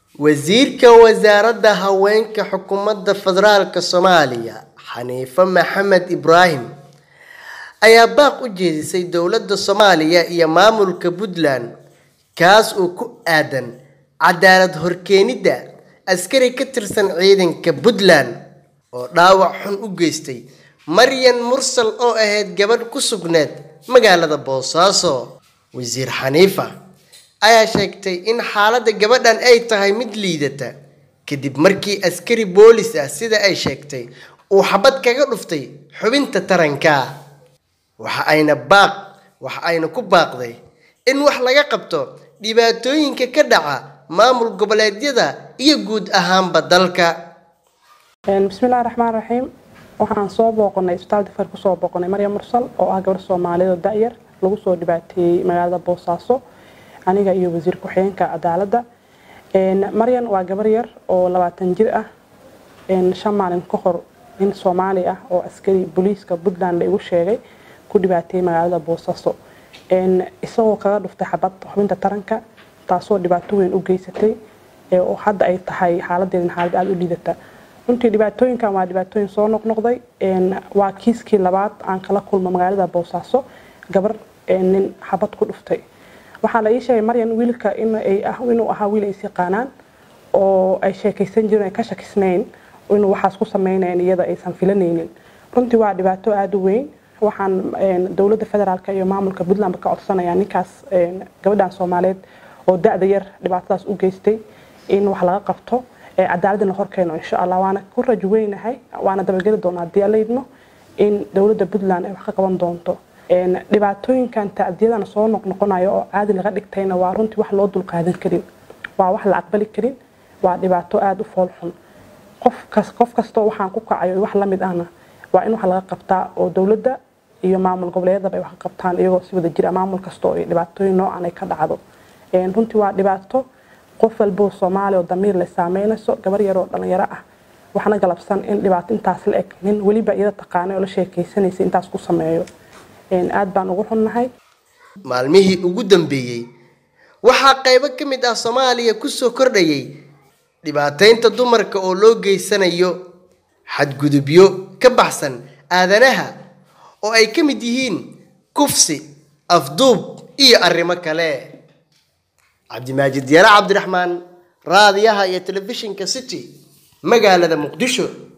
wasiirka wasaaradda haweenka xukuumadda federaalka soomaaliya xaniife maxamed ibraahim ayaa baaq u jeedisay dowladda soomaaliya iyo maamulka puntland kaas oo ku aadan cadaalad horkeenidda askari ka tirsan ciidanka puntland oo dhaawac xun u geystay maryan mursal oo ahayd gabadh ku sugneed magaalada boosaaso wasiir xaniifa ayaa sheegtay in xaaladda gabadhan ay tahay mid liidata kadib markii askari boolis ah sida ay sheegtay uu xabad kaga dhuftay xubinta taranka waxa ayna baaq waxa ayna ku baaqday in wax laga qabto dhibaatooyinka ka dhaca maamul goboleedyada iyo guud ahaanba dalka bismillahi raxmaan raxiim waxaan soo booqanay isbitaal difar kusoo booqanay maryam mursal oo ah gabar soomaaliyeed oo da-yar lagu soo dhibaateeyey magaalada boosaaso aniga iyo wasiir ku-xigeenka cadaaladda maryan waa gabar yar oo labaatan jir ah shan maalin ka hor nin soomaali ah oo askari booliiska puntland la igu sheegay ku dhibaateeyey magaalada boosaaso isagoo kaga dhuftay xabad xubinta taranka taasoo dhibaato weyn u geysatay oo hadda ay tahay xaaladeedin xaalad aada u liidata runtii dhibaatooyinkan waa dhibaatooyin soo noqnoqday waa kiiskii labaad aan kala kulmo magaalada boosaaso gabar nin xabad ku dhuftay waxaa la ii sheegay maryan wiilka inuu ahaa wiil is yaqaanaan oo ay sheekaysan jireen ay ka shakisnayn inuu waxaas ku sameynayn iyada aysan filanaynin runtii waa dhibaato aada u weyn waxaan dowladda federaalk iyo maamulka puntland ka codsanayaa ninkaas gabadhan soomaaliyeed oo da-da yar dhibaatadaas u geystay in wax laga qabto cadaaladin la horkeeno insha allah waana ku rajo weynahay waana dabageli doonaa haddii alla idmo in dowladda puntland ay wax ka qaban doonto dhibaatooyinkan tacdiyadana soo noqnoqonayo oo caadi laga dhigtayna waa runtii wax loo dulqaadan karin waa wax la aqbali karin waa dhibaato aada u foolxun qof kastoo waxaan ku kacayo wax lamid ahna waa in wax laga qabtaa oo dowladda iyo maamul goboleedyadaba ay wax ka qabtaan iyagoo si wada jira maamul kastoo ay dhibaatooyin noocan ay ka dhacdo runtii waa dhibaato qof walboo soomaali oo damiir le saameynayso gabar yaroo dhalinyaro ah waxna galabsan in dhibaato intaas la eg nin weliba iyada taqaanay oo la sheekaysanaysa intaas ku sameeyo aad baan ugu xunnahay maalmihii ugu dambeeyey waxaa qaybo ka mid ah soomaaliya kusoo kordhayay dhibaateynta dumarka oo loo geysanayo xadgudubyo ka baxsan aadanaha oo ay ka mid yihiin kufsi afduub iyo arrimo kale cabdimaajid yare cabdiraxmaan raadiyaha iyo telefishinka city magaalada muqdisho